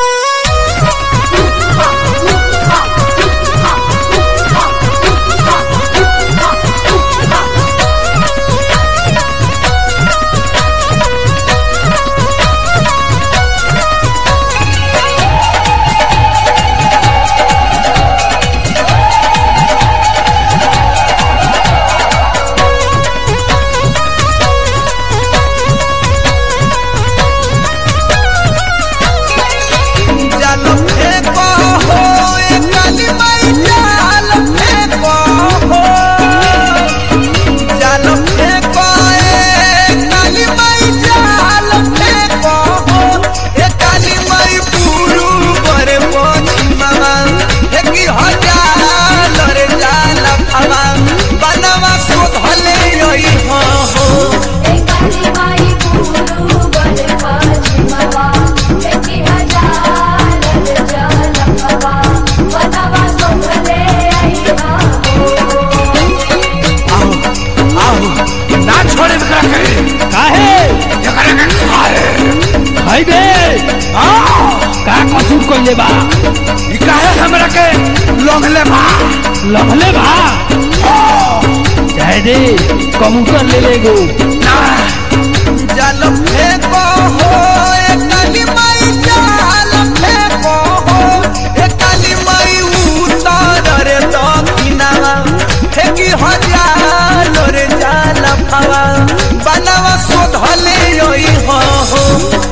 कइले बा ई काहे हमरा के लोंघले बा लभले बा जाए दे कबूतर ले ले गो ना जल फेंको हो ए काली माई जाल फेंको हो ए काली माई उतार रे दक्षिणावा फेंकी हो जाल रे जाल फवा बनवा शोधले योई हो हो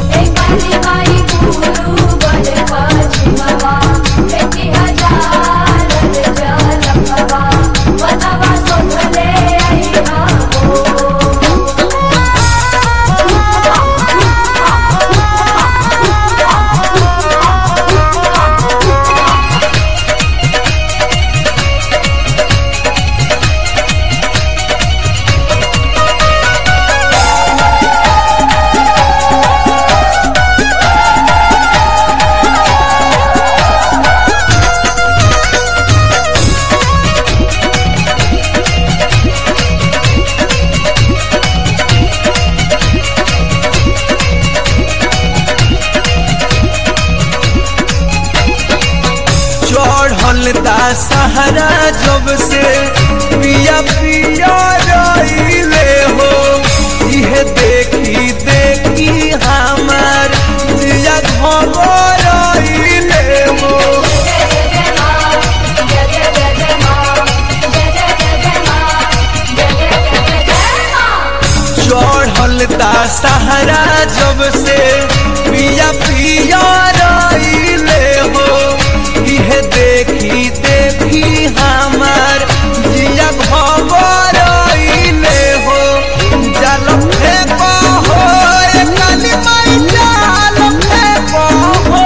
चढ़ल दा सहारा जब से पिया पिया रईले हो इहे देखी देखी हमार जिया घबर रईले हो चढ़ल दा सहारा जब से पिया पिया रईले हो इहे देखी देखी हमार जिया घबर रईले हो जल फेंको हो ए काली माई जाल फेंको हो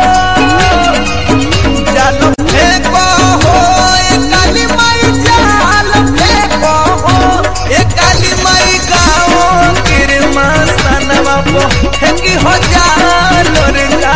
जल फेंको हो ए काली माई जाल फेंको हो ए काली माई गाओ किरमा सनवा पो फेंकी हो जाल रे जाल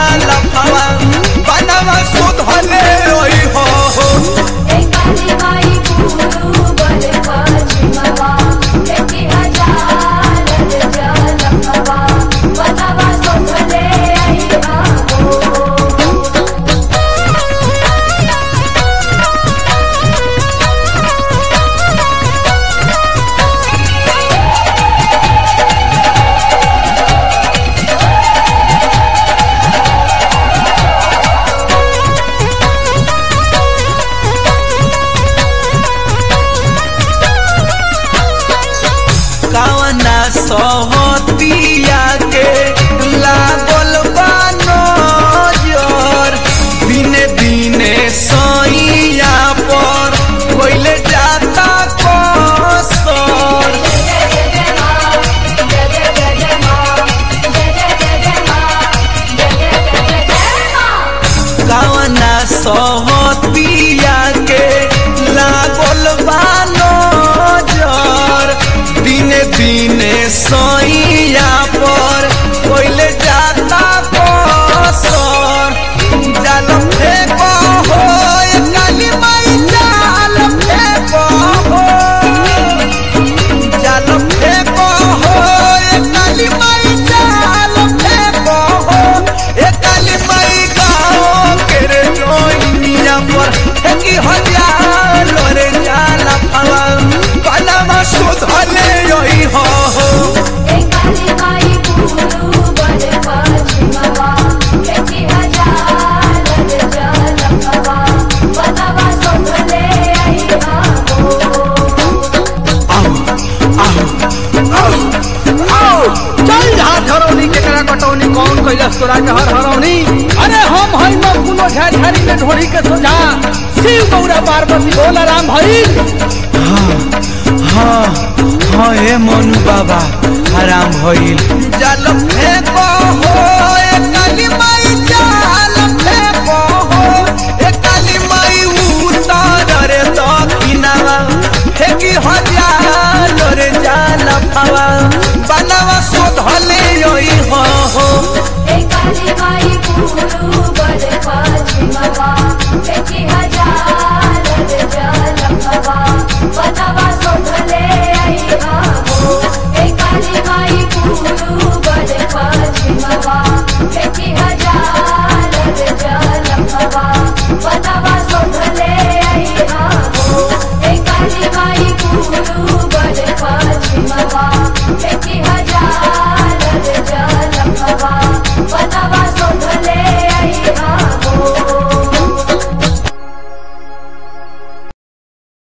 तोरा के हर हरौनी अरे हम हई न कुनो झाझारी में ढोरी के सोझा शिव गौरा पार्वती भोला राम भई हाँ हाँ ए मनु बाबा हराम भइल जल फेंको हो ए काली